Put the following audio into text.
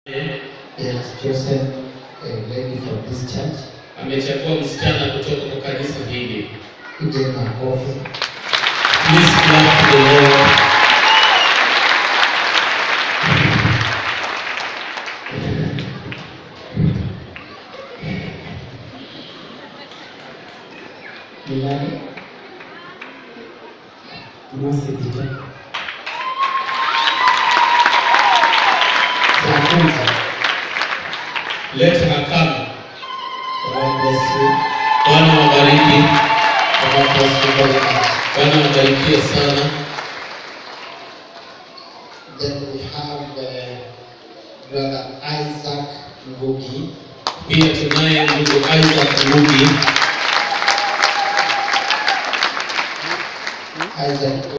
He has chosen a lady from this church. amechagua msichana kutoka kwa kanisa hili. Ije makofi. Please clap to the Lord. Ni nani? Mercy Peter. Ya kwanza. Let her come. God bless you. Bwana wabariki. God bless you very much. Bwana wabarikie sana. Then we have uh, Brother Isaac Ngugi. Pia tunaye ndugu Isaac Ngugi. Isaac